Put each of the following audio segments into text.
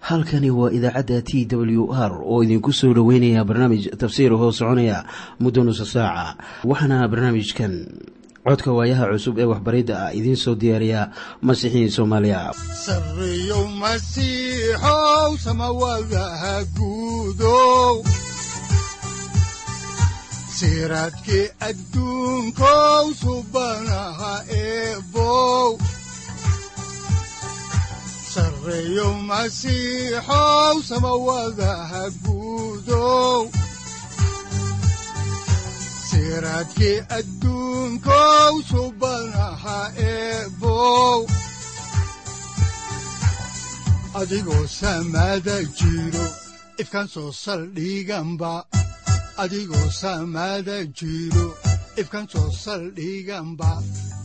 halkani waa idaacadda t w r oo idinku soo dhoweynaya barnaamij tafsiir hoo soconaya muddo nusa saaca waxaana barnaamijkan codka waayaha cusub ee waxbaridda ah idiin soo diyaariya masiixiin soomaaliya sareyow masiixow samawadaha guudow siraadkii adduunkow subanaha eebow sareyow masiixow samawadaha guudow siraadkii adduunkow subanaha eebow adigoo samaada jiro ifkaan soo saldhiganba adigoo samaada jiro ifkaan soo saldhiganba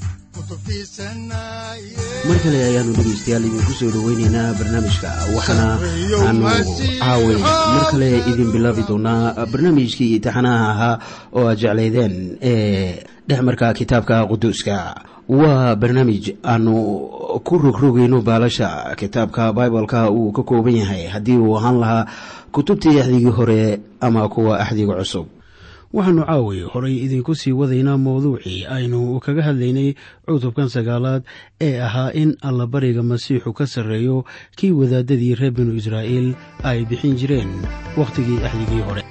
mar kale ayaanu dhegaystayaal idinku soo dhoweyneynaa barnaamijka waxaana aanu caaway mar kale idin bilaabi doonaa barnaamijkii imtixaanaha ahaa oo aad jeclaydeen ee dhexmarka kitaabka quduuska waa barnaamij aanu ku rogrogayno baalasha kitaabka bibaleka uu ka kooban yahay haddii uu ahaan lahaa kutubtii axdigii hore ama kuwa axdiga cusub waxaannu caaway horay idinku sii wadaynaa mowduucii aynu kaga hadlaynay cutubkan sagaalaad ee ahaa in allabariga masiixu ka sarreeyo kii wadaadadii reer binu israa'iil ay bixin jireen wakhtigii axdigii hore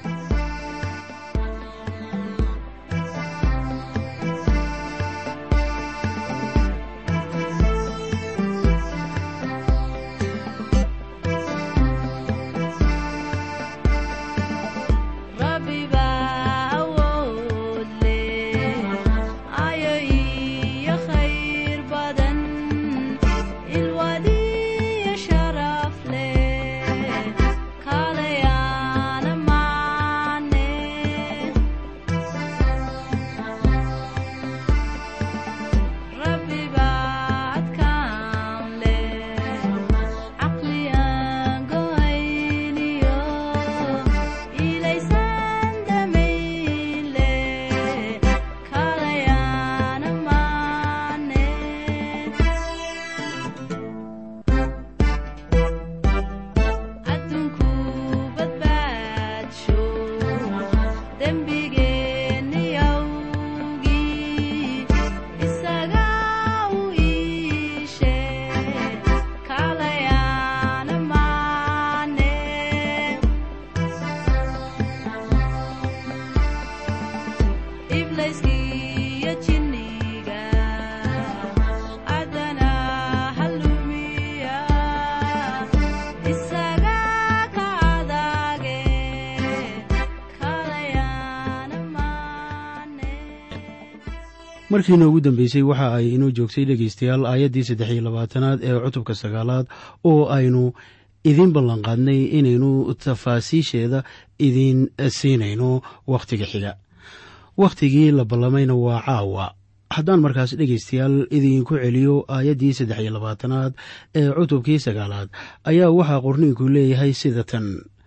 markiina ugu dambeysay waxa ay inoo joogtay dhegaystayaal aayaddii saddex iyo labaatanaad ee cutubka sagaalaad oo aynu idiin ballanqaadnay inaynu tafaasiisheeda idiin siinayno wakhtiga xiga wakhtigii la ballamayna waa caawa haddaan markaas dhegaystayaal idiinku celiyo aayaddii saddex iyo labaatanaad ee cutubkii sagaalaad ayaa waxaa qorniinku leeyahay sida tan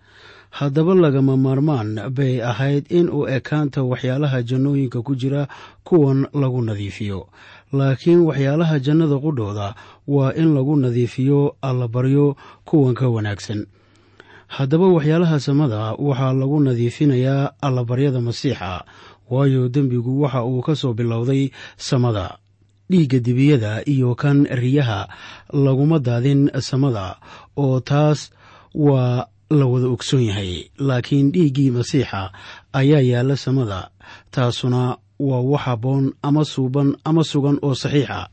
haddaba lagama maarmaan bay ahayd in uu ekaanta waxyaalaha jannooyinka ku jira kuwan lagu nadiifiyo laakiin waxyaalaha jannada qudhooda waa in lagu nadiifiyo allabaryo kuwan ka wanaagsan haddaba waxyaalaha samada waxaa lagu nadiifinayaa allabaryada masiixa waayo dembigu waxa uu ka soo bilowday samada dhiigga dibiyada iyo kan riyaha laguma daadin samada oo taas waa la wada ogsoon yahay laakiin dhiiggii masiixa ayaa yaalla samada taasuna waa wax habboon ama suuban ama sugan oo saxiixa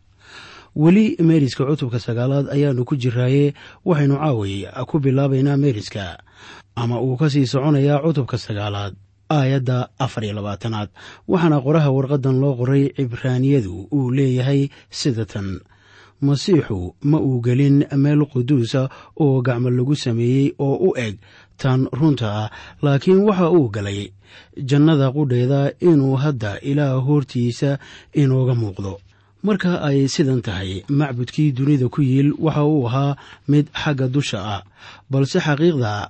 weli meeriska cutubka sagaalaad ayaannu ku jiraaye waxaynu caaway ku bilaabaynaa meeriska ama uu ka sii soconayaa cutubka sagaalaad aayadda afar iyo labaatanaad waxaana qoraha warqaddan loo qoray cibraaniyadu uu leeyahay sida tan masiixu ma uu gelin meel quduusa oo gacmo lagu sameeyey oo u eg tan runta ah laakiin waxa uu galay jannada qudheeda inuu hadda ilaah hortiisa inooga muuqdo marka ay sidan tahay macbudkii dunida ku yiil waxa uu ahaa mid xagga dusha ah balse xaqiiqda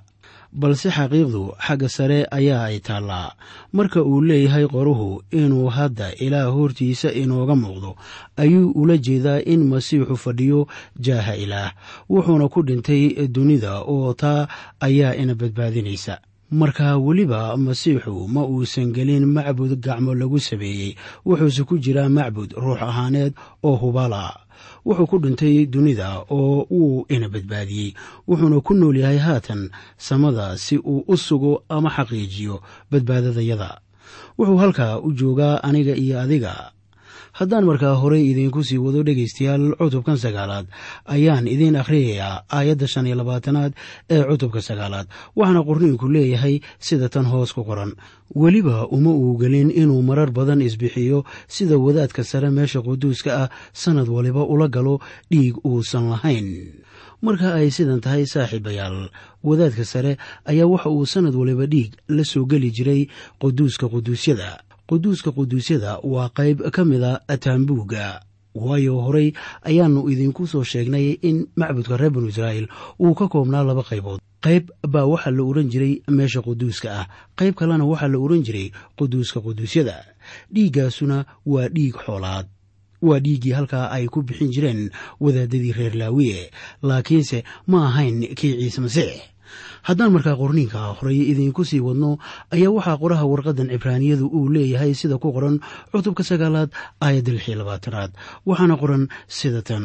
balse xaqiiqdu xagga sare ayaa ay taallaa marka uu leeyahay qoruhu inuu hadda ilaah hortiisa inooga muuqdo ayuu ula jeedaa in masiixu fadhiyo jaaha ilaah wuxuuna ku dhintay dunida oo taa ayaa ina badbaadinaysa marka weliba masiixu ma uusan gelin macbud gacmo lagu sameeyey wuxuuse ku jiraa macbud ruux ahaaneed oo hubala wuxuu ku dhintay dunida oo wuu ina badbaadiyey wuxuuna ku nool yahay haatan samada si uu u sugo ama xaqiijiyo badbaadadayada wuxuu halkaa u joogaa aniga iyo adiga haddaan markaa horey idiinku sii wado dhegaystayaal cutubkan sagaalaad ayaan idiin akhriyayaa aayadda shan iyo labaatanaad ee cutubka sagaalaad waxaana qorniinku leeyahay sida tan hoos ku qoran weliba uma uu gelin inuu marar badan isbixiyo sida wadaadka sare meesha quduuska ah sannad waliba ula galo dhiig uusan lahayn marka ay sidan tahay saaxiibayaal wadaadka sare ayaa waxa uu sannad waliba dhiig la soo geli jiray quduuska quduusyada quduuska quduusyada waa qayb ka mida taambuugga waayo horey ayaannu idinku soo sheegnay in macbudka reer banu israa'iil uu ka koobnaa laba qaybood qayb baa waxaa la ohan jiray meesha quduuska ah qayb kalena waxaa la ohan jiray quduuska quduusyada dhiiggaasuna waa dhiig xoolaad waa dhiiggii halkaa ay ku bixin jireen wadaadadii reer laawiye laakiinse ma ahayn kii ciise masiix haddaan markaa qorniinka horey idiinku sii wadno ayaa waxaa qoraha warqadan cibraaniyadu uu leeyahay sida ku qoran cutubka sagaalaad aayadda lix iyo labaatanaad waxaana qoran sida tan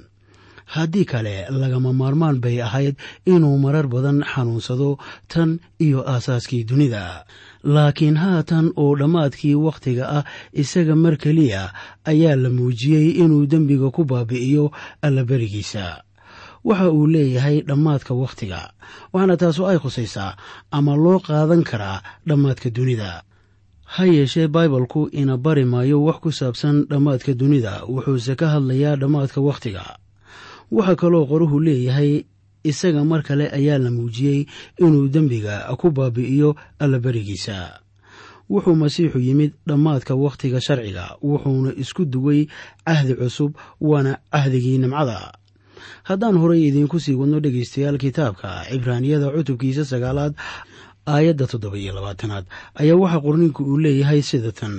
haddii kale lagama maarmaan bay ahayd inuu marar badan xanuunsado tan iyo aasaaskii dunida laakiin haatan oo dhammaadkii wakhtiga ah isaga mar keliya ayaa la muujiyey inuu dembiga ku baabi'iyo allaberigiisa waxa uu leeyahay dhammaadka wakhtiga waxaana taasu ay khusaysaa ama loo qaadan karaa dhammaadka dunida ha yeeshee baibalku ina bari maayo wax ku saabsan dhammaadka dunida wuxuuse ka hadlayaa dhammaadka wakhtiga waxaa kaloo qoruhu leeyahay isaga mar kale ayaa la muujiyey inuu dembiga ku baabi'iyo allaberigiisa wuxuu masiixu yimid dhammaadka wakhtiga sharciga wuxuuna isku duway cahdi cusub waana cahdigii nimcada haddaan horey idiinku sii wadno dhegaystayaal kitaabka cibraaniyada cutubkiisa sagaalaad aayadda toddoba iyo labaatanaad ayaa waxaa qorninku uu leeyahay sida tan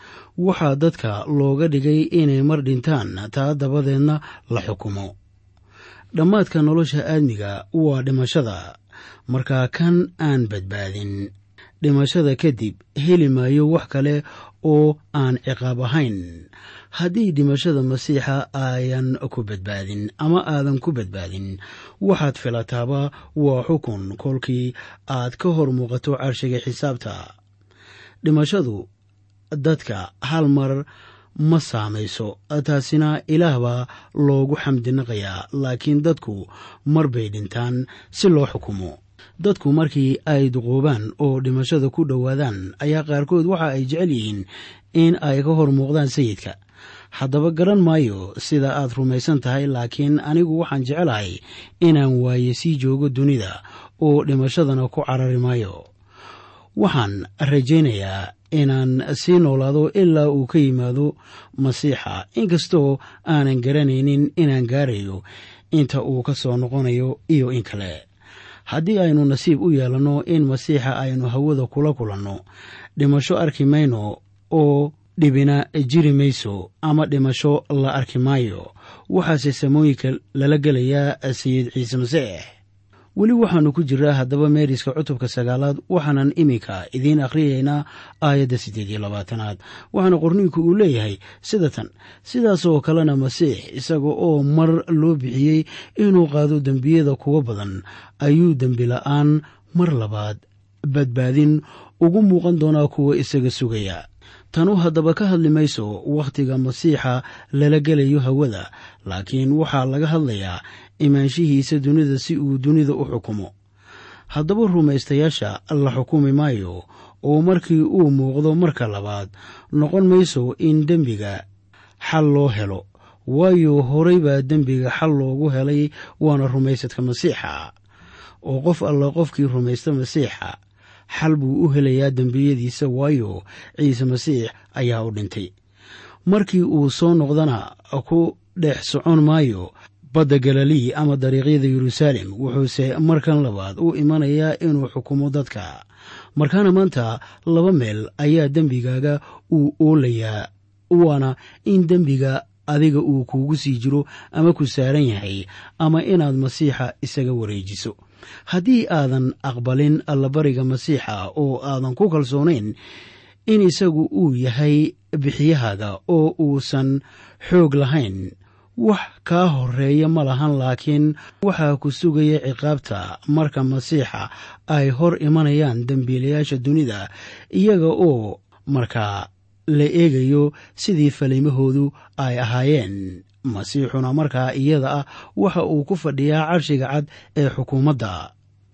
waxaa dadka looga dhigay inay mar dhintaan taa dabadeedna la xukumo dhammaadka nolosha aadmiga waa dhimashada markaa kan aan badbaadin dhimashada kadib heli maayo wax kale oo aan ciqaab ahayn haddii dhimashada masiixa aayan ku badbaadin ama aadan ku badbaadin waxaad filataaba waa xukun kolkii aad ka hor muuqato carshiga xisaabta dhimashadu dadka hal mar ma saamayso taasina ilaah baa loogu xamdinaqayaa laakiin dadku mar bay dhintaan si loo xukumo dadku markii ay duquubaan oo dhimashada ku dhowaadaan ayaa qaarkood waxa ay jecel yihiin in ay ka hor muuqdaan sayidka haddaba garan maayo sida aad rumaysan tahay laakiin anigu waxaan jecelahay inaan waaye sii joogo dunida oo dhimashadana ku carari maayo waxaan rajaynayaa inaan sii noolaado ilaa uu ka yimaado masiixa inkastoo aanan garanaynin inaan gaarayo inta uu ka soo noqonayo iyo in kale haddii aynu nasiib u yeelanno in masiixa aynu hawada kula kulanno dhimasho arki mayno oo dhibina jiri mayso ama dhimasho la arki maayo waxaase samooyinka lala gelayaa sayid ciise masiix weli waxaannu ku jiraa haddaba meeriska cutubka sagaalaad waxaanan iminka idiin akhriyaynaa aayadda siddeed iyo labaatanaad waxaana qorniinku uu leeyahay sida tan sidaasoo kalena masiix isaga oo mar loo bixiyey inuu qaado dembiyada kuwa badan ayuu dembi la'aan mar labaad badbaadin ugu muuqan doonaa kuwa isaga sugaya tanu haddaba ka hadli mayso wakhtiga masiixa lala gelayo hawada laakiin waxaa laga hadlayaa imaanshihiisa dunida si uu dunida u xukumo haddaba rumaystayaasha la xukumi maayo oo markii uu muuqdo marka labaad noqon mayso in dembiga xal loo helo waayo horay baa dembiga xal loogu helay waana rumaysadka masiixa oo qof alla qofkii rumaysta masiixa xal buu u helayaa dembiyadiisa waayo ciise masiix ayaa u dhintay markii uu soo noqdana ku dhex socon maayo badda galilii ama dariiqyada yeruusaalem wuxuuse markan labaad u imanayaa inuu xukumo dadka markaana maanta laba meel ayaa dembigaaga uu oolayaa waana in dembiga adiga uu kuugu sii jiro ama ku saaran yahay ama inaad masiixa isaga wareejiso haddii aadan aqbalin allabariga masiixa oo aadan ku kalsoonayn in isagu uu yahay bixiyahaaga oo uusan xoog lahayn wax kaa horeeya ma lahan laakiin waxaa ku sugaya ciqaabta marka masiixa ay hor imanayaan dembiilayaasha dunida iyaga oo markaa la eegayo sidii falimahoodu ay ahaayeen masiixuna markaa iyada ah waxa uu ku fadhiyaa carshiga cad ee xukuumadda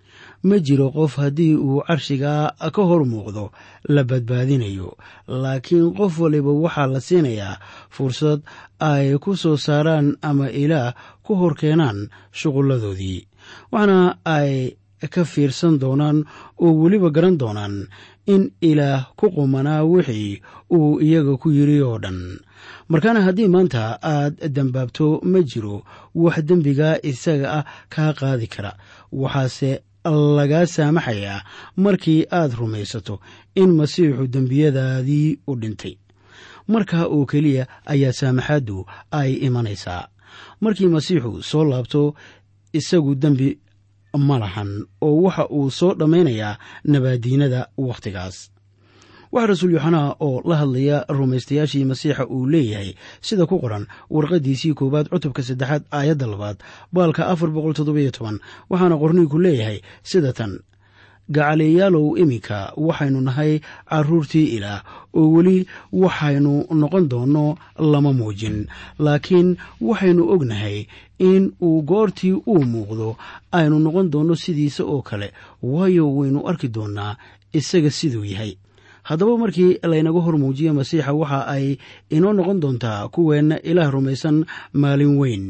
ma jiro qof haddii uu carshiga ka hor muuqdo la badbaadinayo laakiin qof waliba waxaa la siinayaa fursad ay ku soo saaraan ama ilaah ku hor keenaan shuqulladoodii waxaana ay ka fiirsan doonaan oo weliba garan doonaan in ilaah ku qumanaa wixii uu iyaga ku yiri oo dhan markaana haddii maanta aad dembaabto ma jiro wax dembiga isaga ah kaa qaadi kara waxaase lagaa saamaxayaa markii aad rumaysato in masiixu dembiyadaadii u dhintay markaa oo keliya ayaa saamaxaaddu ay imanaysaa markii masiixu soo laabto isagu dembi ma lahan oo waxa uu soo dhammaynayaa nabaadiinada wakhtigaas waxaa rasuul yoxanaa oo la hadlaya rumaystayaashii masiixa uu leeyahay sida ku qoran warqaddiisii koowaad cutubka saddexaad aayadda labaad baalka afar boqol toddobiyo toban waxaana qorniinku leeyahay sida tan gacaliyaalow iminka waxaynu nahay carruurtii ilaah oo weli waxaynu noqon doonno lama muujin laakiin waxaynu ognahay in uu goortii uu muuqdo aynu noqon doonno sidiisa oo kale waayo waynu arki doonnaa isaga siduu yahay haddaba markii laynaga hor muujiyo masiixa waxa ay inoo noqon doontaa kuweenna ilaah rumaysan maalin weyn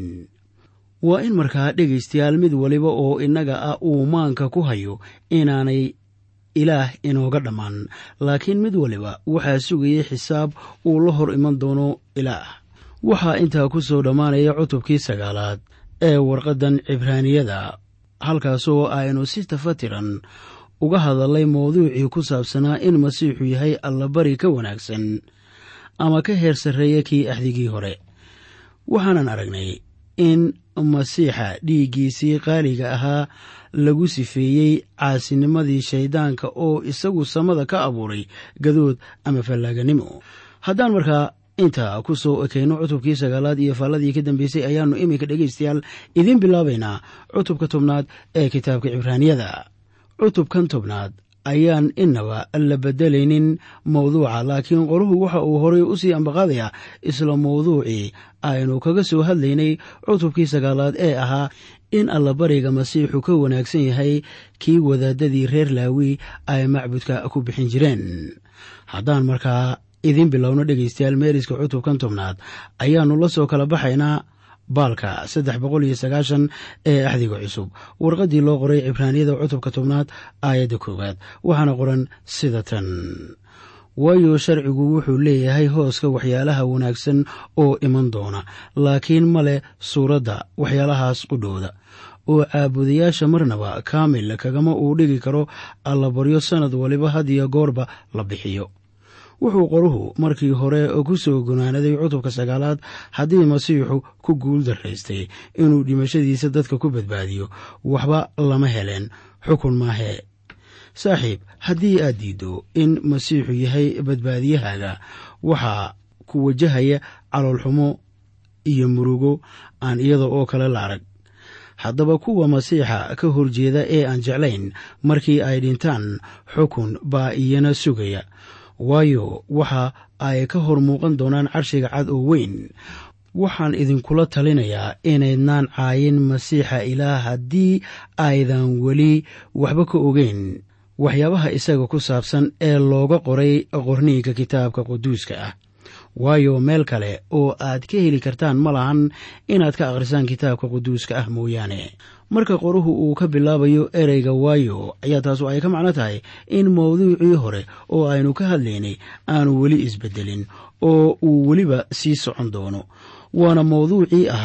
waa in markaa dhegaystayaal mid waliba oo innaga ah uu maanka ku hayo inaanay ilaah inooga dhammaan laakiin mid waliba waxaa sugayay xisaab uu la hor iman doono ilaah waxaa intaa ku soo dhammaanaya cutubkii sagaalaad ee warqaddan cibraaniyada halkaasoo aynu si tafatiran uga hadallay mawduucii ku saabsanaa in masiixu yahay allabari ka wanaagsan ama ka heer sarreeya kii axdigii hore waxaanan aragnay in masiixa dhiiggiisii qaaliga ahaa lagu sifeeyey caasinimadii shayddaanka oo isagu samada ka abuuray gadood ama fallaaganimo haddaan markaa intaa ku soo ekayno cutubkii sagaalaad iyo faalladii ka dambeysay ayaannu iminka dhegaystayaal idiin bilaabaynaa cutubka tobnaad ee kitaabka cibraaniyada cutubkan tobnaad ayaan inaba la bedelaynin mawduuca laakiin qoruhu waxa uu horay u sii ambaqaadayaa isla mawduucii aynu kaga soo hadlaynay cutubkii sagaalaad ee ahaa in allabariga masiixu ka wanaagsan yahay kii wadaadadii reer laawi ay macbudka ku bixin jireen haddaan markaa idiin bilowno dhegaystayaal meeriska cutubkan tobnaad ayaannu la soo kala baxaynaa baalka saddex boqol iyo sagaashan ee axdiga cusub warqaddii loo qoray cibraaniyada cutubka tobnaad aayadda koowaad waxaana qoran sida tan waayo sharcigu wuxuu leeyahay hooska waxyaalaha wanaagsan oo iman doona laakiin ma leh suuradda waxyaalahaas qudhooda oo caabudayaasha marnaba kaamil kagama uu dhigi karo allabaryo sannad waliba had iyo goorba la bixiyo wuxuu qoruhu markii hore ku soo gunaanaday cutubka sagaalaad haddii masiixu ku guul daraystay inuu dhimashadiisa dadka ku badbaadiyo waxba lama heleen xukun maahee saaxiib haddii aad diiddo in masiixu yahay badbaadiyahaaga waxaa ku wajahaya caloolxumo iyo murugo aan iyada oo kale la arag haddaba kuwa masiixa ka horjeeda ee aan jeclayn markii ay dhintaan xukun baa iyana sugaya waayo waxa ay ka hor muuqan doonaan carshiga cad oo weyn waxaan idinkula talinayaa inaydnaan caayin masiixa ilaah haddii aydan weli waxba ka ogeyn waxyaabaha isaga ku saabsan ee looga qoray qorniinka kitaabka quduuska ah waayo meel kale oo aad ka heli kartaan ma lahan inaad ka akhrisaan kitaabka quduuska ah mooyaane marka qoruhu uu ka bilaabayo ereyga waayo ayaa taasu ay ka macno tahay in mawduucii hore oo aynu ka hadlaynay aanu weli isbedelin oo uu weliba sii socon doono waana mawduucii ahaa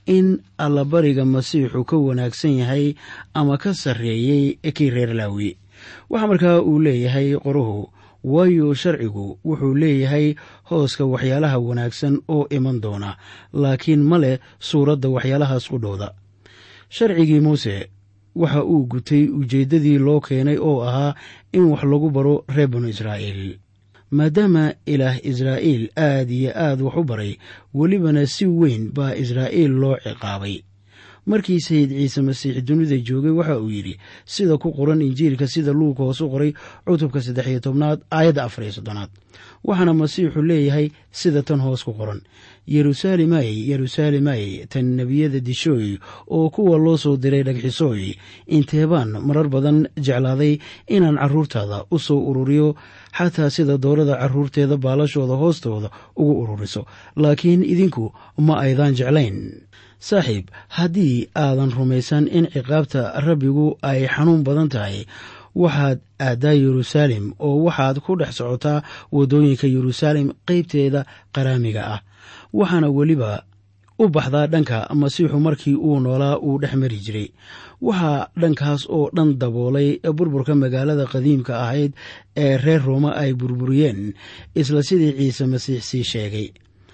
in allabariga masiixu ka wanaagsan yahay ama ka sarreeyey kii reer laawi waxaa markaa uu leeyahay qoruhu waayo sharcigu wuxuu leeyahay hooska waxyaalaha wanaagsan oo iman doona laakiin ma leh suuradda waxyaalahaas qudhowda sharcigii muuse waxa uu gutay ujeeddadii loo keenay oo ahaa in wax lagu baro reer banu israa'iil maadaama ilaah israa'iil aad iyo aad wax u baray welibana si weyn baa israa'iil loo ciqaabay markii sayid ciise masiix dunida joogay waxa uu yidhi sida ku qoran injiilka sida luuka hoos u qoray cutubka saddex iyo tobnaad aayadda afar iyo soddonaad waxaana masiixu leeyahay sida tan hoos ku qoran yeruusaalemay yeruusaalemay tan nebiyada dishooy oo kuwa loo soo diray dhagxisooy inteebaan marar badan jeclaaday inaan carruurtaada u soo ururiyo xataa sida doorada carruurteeda baalashooda hoostooda ugu ururiso laakiin idinku ma aydaan jeclayn saaxiib haddii aadan rumaysan in ciqaabta rabbigu ay xanuun badan tahay waxaad aaddaa yeruusaalem oo waxaad ku dhex socotaa waddooyinka yeruusaalem qaybteeda qaraamiga ah waxaana weliba u baxdaa dhanka masiixu markii uu noolaa uu dhex mari jiray waxaa dhankaas oo dhan daboolay burburka magaalada qadiimka ahayd ee reer rooma ay burburiyeen isla sidii ciise masiix sii sheegay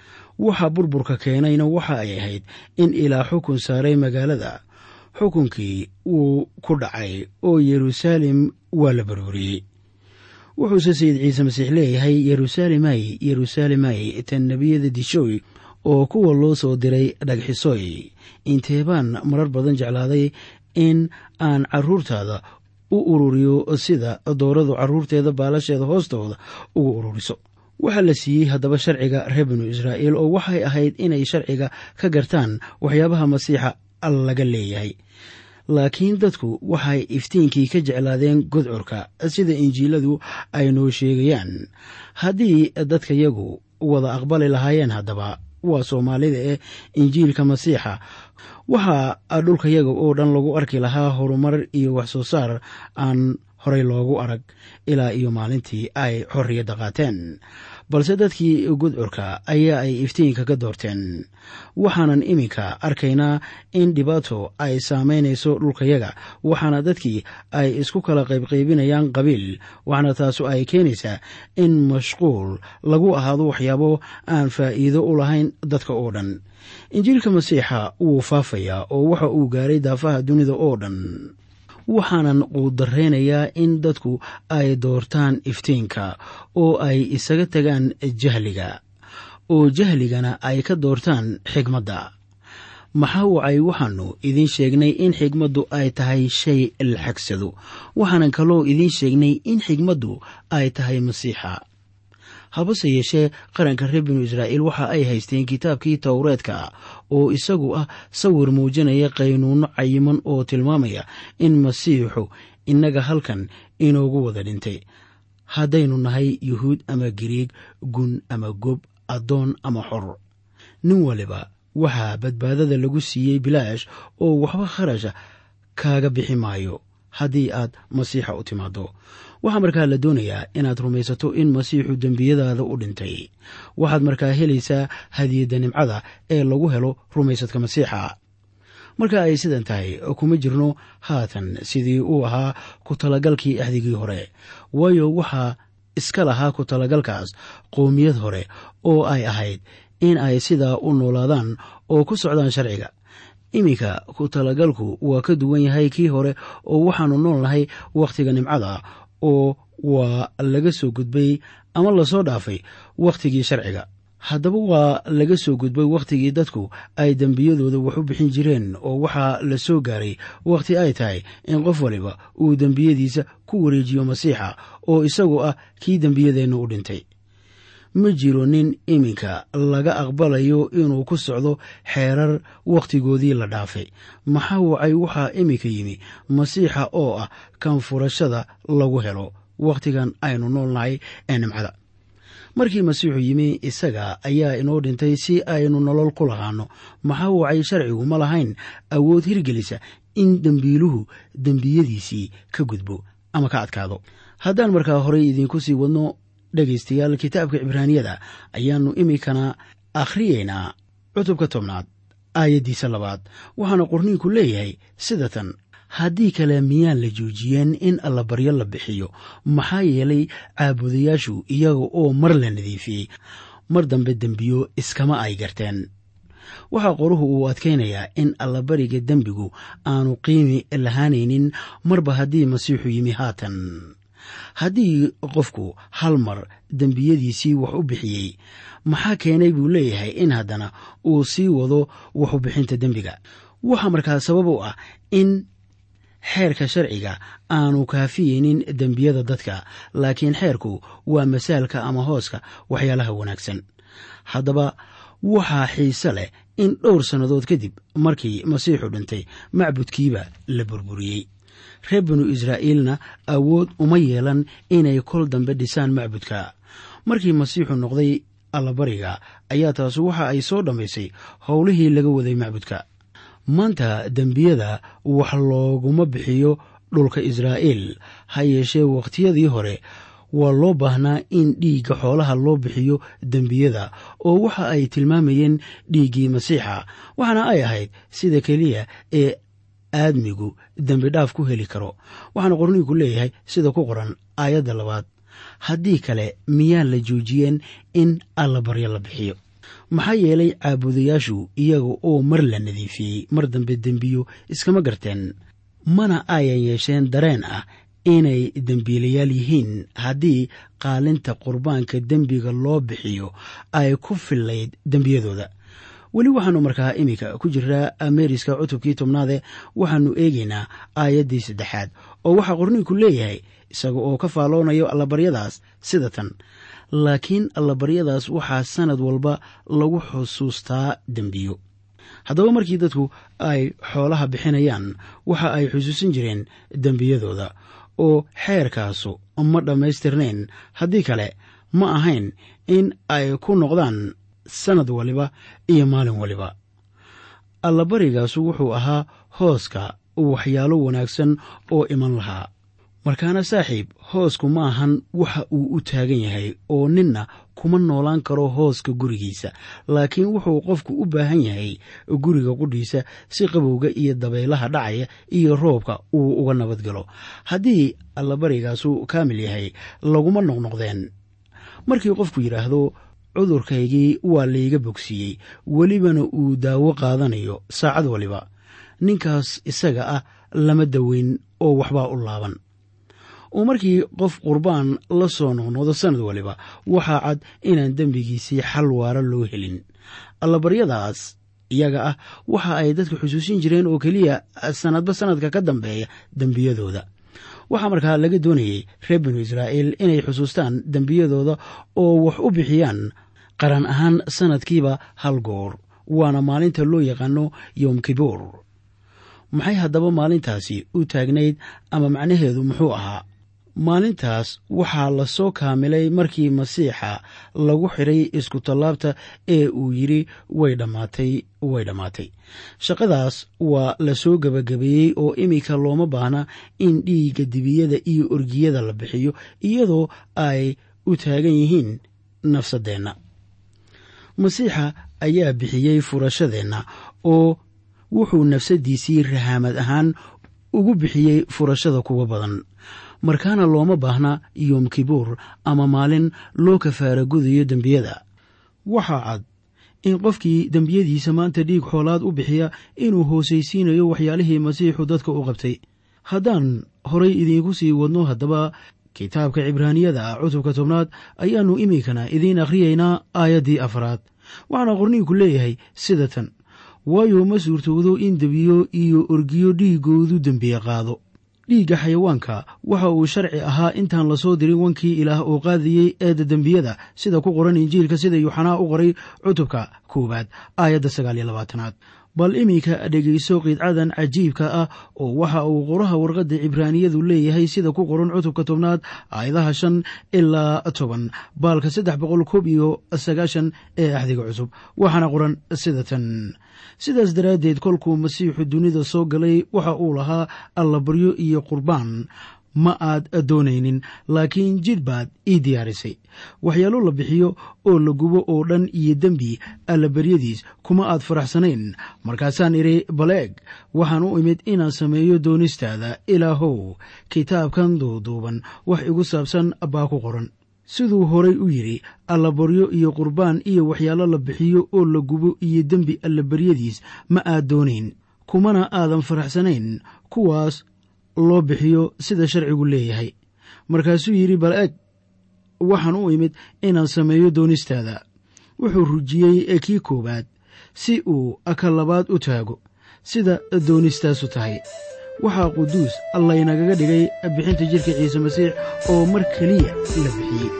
waxa burburka keenayna waxa ay ahayd in ilaa xukun saaray magaalada xukunkii wuu ku dhacay oo yeruusaalem waa la burburiyey wuxuuse sayid ciise masiix leeyahay yeruusaalemay yeruusaalemay tan nebiyada dishooy oo kuwa loo soo diray dhagxisooy inteebaan marar badan jeclaaday in aan carruurtaada u ururiyo sida dooradu carruurteeda baalasheeda hoostooda ugu ururiso waxaa la siiyey haddaba sharciga reer binu israa'iil oo waxay ahayd inay sharciga ka gartaan waxyaabaha masiixa laga leeyahay laakiin dadku waxay iftiinkii ka jeclaadeen godcurka sida injiiladu ay noo sheegayaan haddii dadkayagu wada aqbali lahaayeen haddaba waa soomaalida ee injiilka masiixa waxaa dhulkayaga oo dhan lagu arki lahaa horumar iyo wax soo saar aan horey loogu arag ilaa iyo maalintii ay xorriyadda qaateen balse dadkii gudcurka ayaa ay iftiinka ka doorteen waxaanan iminka arkaynaa in dhibaato ay saamaynayso dhulkayaga waxaana dadkii ay isku kala qaybqaybinayaan qabiil waxaana taasu ay keenaysaa in mashquul lagu ahaado waxyaabo aan faa'iido u lahayn dadka oo dhan injiilka masiixa wuu faafayaa oo waxa uu gaaray daafaha dunida oo dhan waxaanan quudaraynayaa in dadku ay doortaan iftiinka oo ay isaga tagaan jahliga oo jahligana ay ka doortaan xigmadda maxaa wacay waxaanu idiin sheegnay in xigmaddu ay tahay shay la xagsado waxaanan kaloo idiin sheegnay in xigmaddu ay tahay masiixa habase yeeshee qaranka reer binu israa'iil waxa ay haysteen kitaabkii towreedka oo isagu ah sawir muujinaya qaynuunno cayiman oo tilmaamaya in masiixu innaga halkan inoogu wada dhintay haddaynu nahay yuhuud ama giriig gun ama gob addoon ama xor nin waliba waxaa badbaadada lagu siiyey bilaash oo waxba kharasha kaaga bixi maayo haddii aad masiixa u timaado waxaa markaa la doonayaa inaad rumaysato in masiixu dembiyadaada u dhintay waxaad markaa helaysaa hadiyadda nimcada ee lagu helo rumaysadka masiixa marka ay sidan tahay kuma jirno haatan sidii uu ahaa ku talagalkii axdigii hore waayo waxaa iska lahaa ku talagalkaas qowmiyad hore oo ay ahayd in ay sidaa u noolaadaan oo ku socdaan sharciga iminka ku talagalku waa ka duwan yahay kii hore oo waxaanu nool nahay wakhtiga nimcada oo waa laga soo gudbay ama lasoo dhaafay wakhtigii sharciga haddaba waa laga soo gudbay wakhtigii dadku ay dembiyadooda wax u bixin jireen oo waxaa la soo gaaray wakhti ay tahay in qof waliba uu dembiyadiisa ku wareejiyo masiixa oo isagu ah kii dembiyadeenna u dhintay ma jiro nin iminka laga aqbalayo inuu ku socdo xeerar wakhtigoodii la dhaafay maxaa wacay waxaa iminka yimi masiixa oo ah kan furashada lagu helo wakhtigan aynu noolnahay ee nimcada markii masiixu yimi isaga ayaa inoo dhintay si aynu nolol ku lahaano maxaa wacay sharcigu ma lahayn awood hirgelisa in dembiiluhu dembiyadiisii ka gudbo ama ka adkaado haddaan markaa horey idiinku sii wadno dhegaystayaal kitaabka cibraaniyada ayaannu iminkana akhriyeynaa cutubka tobnaad aayaddiisa labaad waxaana qorniinku leeyahay sida tan haddii kale miyaan la joojiyeen in allabaryo la bixiyo maxaa yeelay caabudayaashu iyaga oo mar la nadiifiyey mar dambe dembiyo iskama ay garteen waxaa qoruhu uu adkaynayaa in allabariga dembigu aanu qiimi lahaanaynin marba haddii masiixu yimi haatan haddii qofku hal mar dembiyadiisii wax u bixiyey maxaa keenay buu leeyahay in haddana uu sii wado waxu bixinta dembiga waxaa markaa sabab u ah in xeerka sharciga aanu kaafiyeynin dembiyada dadka laakiin xeerku waa masaalka ama hooska waxyaalaha wanaagsan haddaba waxaa xiise leh in dhowr sannadood kadib markii masiixu dhintay macbudkiiba la burburiyey reer binu israa'iilna awood uma yeelan inay kol dambe dhisaan macbudka markii masiixu noqday allabariga ayaa taasu waxa ay soo dhammaysay howlihii laga waday macbudka maanta dembiyada wax looguma bixiyo dhulka israa'iil ha yeeshee wakhtiyadii hore waa loo baahnaa in dhiigga xoolaha loo bixiyo dembiyada oo waxa ay tilmaamayeen dhiiggii masiixa waxaana ay ahayd sida keliya ee aadmigu dembi dhaaf ku heli karo waxaana qorniinku leeyahay sida ku qoran aayadda labaad haddii kale miyaan la joojiyeen in allabaryo la bixiyo maxaa yeelay caabudayaashu iyaga oo mar la nadiifiyey mar dambe dembiyo iskama garteen mana ayan yeesheen dareen ah inay dembiilayaal yihiin haddii qaalinta qurbaanka dembiga loo bixiyo ay ku fillayd dembiyadooda weli waxaanu markaa iminka ku jiraa ameeriska cutubkii tobnaade waxaanu eegaynaa aayaddii saddexaad oo waxaa qorniinku leeyahay isaga oo ka faalloonayo allabaryadaas sida tan laakiin allabaryadaas waxaa sannad walba lagu xusuustaa dembiyo haddaba markii dadku ay xoolaha bixinayaan waxa ay xusuusan jireen dembiyadooda oo xeerkaasu ma dhammaystirnayn haddii kale ma ahayn in ay ku noqdaan sannad waliba iyo maalin waliba allabarigaasu wuxuu ahaa hooska waxyaalo wanaagsan oo iman lahaa markaana saaxiib hoosku ma ahan waxa uu u taagan yahay oo ninna kuma noolaan karo hooska gurigiisa laakiin wuxuu qofku u baahan yahay guriga qudhiisa si qabowga iyo dabaylaha dhacaya iyo roobka uu uga nabad galo haddii allabarigaasu kaamil yahay laguma noqnoqdeen markii qofku yidhaahdo cudurkaygii waa layga bogsiiyey welibana uu daawo qaadanayo saacad waliba ninkaas isaga ah lama daweyn oo waxbaa u laaban oo markii qof qurbaan la soo noqnoqdo sannad waliba waxaa cad inaan dembigiisii xal waara loo helin allabaryadaas iyaga ah waxa ay dadka xusuusin jireen oo keliya sannadba sannadka ka dambeeya dembiyadooda waxaa markaa laga doonayey reer binu israa'iil inay xusuustaan dembiyadooda oo wax u bixiyaan qaran ahaan sannadkiiba hal goor waana maalinta loo yaqaano yom kibuur maxay haddaba maalintaasi u taagnayd ama macnaheedu muxuu ahaa maalintaas waxaa la soo kaamilay markii masiixa lagu xidhay iskutallaabta ee uu yidhi way dhammaatay way dhammaatay shaqadaas waa la soo gebagabeeyey oo iminka looma baahna in dhiigga dibiyada iyo orgiyada la bixiyo iyadoo ay u taagan yihiin nafsadeenna masiixa ayaa bixiyey furashadeenna oo wuxuu nafsaddiisii rahaamad ahaan ugu bixiyey furashada kuwa badan markaana looma baahna yoom kibuur ama maalin loo kafaara gudayo dembiyada waxaa cad in qofkii dembiyadiisa maanta dhiig xoolaad u bixiya inuu hoosaysiinayo waxyaalihii masiixu dadka u qabtay haddaan horay idiinku sii wadno haddaba kitaabka cibraaniyada ah cutubka tobnaad ayaannu iminkana idiin akhriyaynaa aayaddii afraad waxaana qorniinku leeyahay sida tan waayo ma suurtowdo in debiyo iyo orgiyo dhiiggoodu dembiye qaado dhiigga xayawaanka waxa uu sharci ahaa intaan lasoo dirin wankii ilaah oo qaadayey eedda dembiyada sida ku qoran injiilka sida yuuxanaa u qoray cutubka koowaad aayadda sagaaliyo labaatanaad bal iminka dhegayso qiidcadan cajiibka ah oo waxa uu qoraha warqadda cibraaniyadu leeyahay sida ku qoran cutubka tobnaad aayadaha shan ilaa toban baalka saddex boqol koob iyo sagaashan ee axdiga cusub waxaana qoran sida tan sidaas daraaddeed kolkuu masiixu dunida soo galay waxa uu lahaa allabaryo iyo qurbaan ma aad doonaynin laakiin jidh baad ii diyaarisay waxyaalo la bixiyo oo la gubo oo dhan iyo dembi allabaryadiis kuma aad faraxsanayn markaasaan idhi baleeg waxaan u imid inaan sameeyo doonistaada ilaahow kitaabkan duuduuban wax igu saabsan baa ku qoran siduu horay u yidhi allabaryo iyo qurbaan iyo waxyaalo la bixiyo oo la gubo iyo dembi allabaryadiis ma aad doonayn kumana aadan faraxsanayn kuwaas loo bixiyo sida sharcigu leeyahay markaasuu yidhi bal eg waxaan u imid inaan sameeyo doonistaada wuxuu rujiyey kii koowaad si uu ka labaad u taago sida doonistaasu tahay waxaa quduus allaynagaga dhigay bixinta jidhka ciise masiix oo mar keliya la bixiyey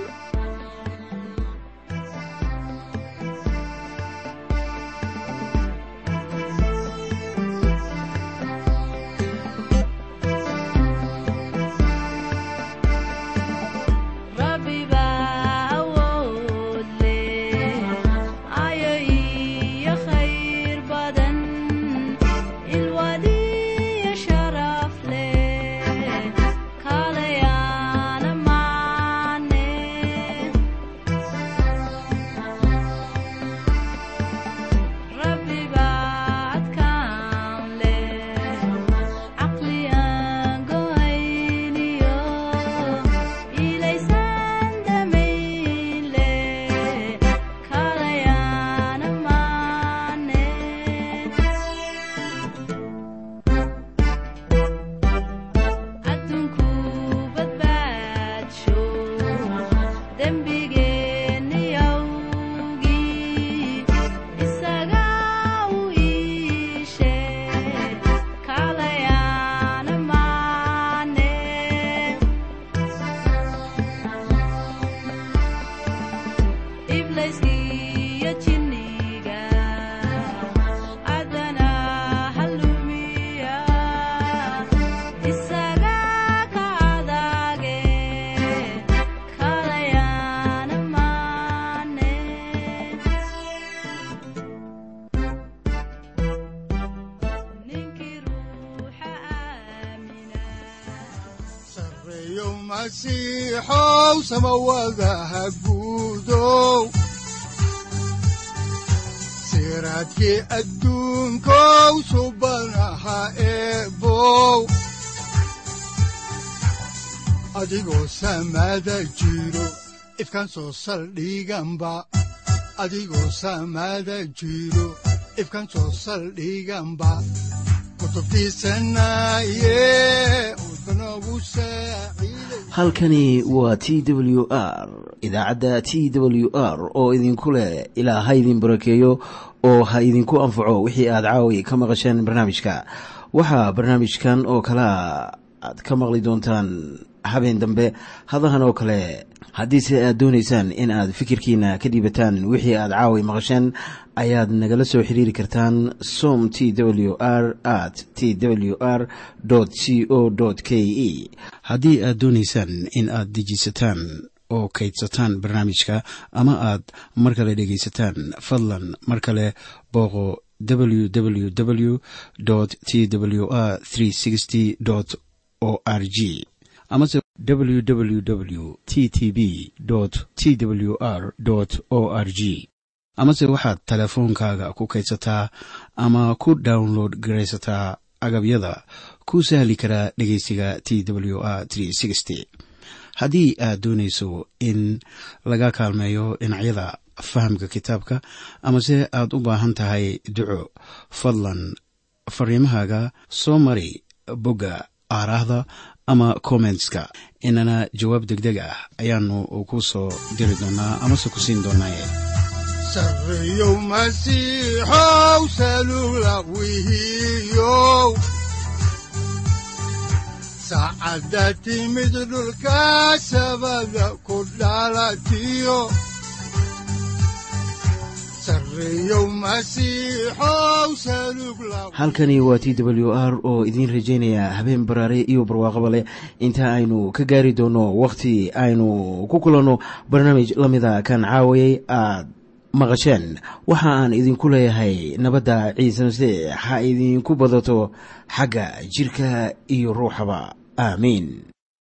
masiixow samawadaha guudow siraadkii adduunkow subanaha eebow adigoo samada jiro ifkan soo saldhiganba adigoo samada jiro ifkan soo saldhiganba halkani waa t w r idaacadda t w r oo idinku leh ilaa ha idin barakeeyo oo ha idinku anfaco wixii aad caawi ka maqasheen barnaamijka waxaa barnaamijkan oo kalea aad ka maqli doontaan habeen dambe hadahan oo kale haddiise aad doonaysaan in aad fikirkiina ka dhiibataan wixii aad caawi maqasheen ayaad nagala soo xiriiri kartaan som t w r at t w r c o k e haddii aad doonaysaan in aad dejiisataan oo kaydsataan barnaamijka ama aad mar kale dhegaysataan fadlan mar kale booqo www t w r o r g amase www t t b t w r o r g amase waxaad teleefoonkaaga ku kaydsataa ama ku download garaysataa agabyada ku sahli karaa dhegeysiga t w r haddii aad doonayso in laga kaalmeeyo dhinacyada fahamka kitaabka amase aad u baahan tahay duco fadlan fariimahaaga soo mari bogga aaraahda ama kommentska inana jawaab degdeg ah ayaanu ku soo diri doonaa amase ku siin doonaaye sareyow masiixow salula wihiyow saacadda timid dhulka sabada ku dhalatiyo halkani waa t w r oo idiin rajaynaya habeen baraare iyo barwaaqaba leh inta aynu ka gaari doono wakhti aynu ku kulanno barnaamij la mida kan caawayay aad maqasheen waxa aan idinku leeyahay nabadda ciise masiix ha idinku badato xagga jidhka iyo ruuxaba aamiin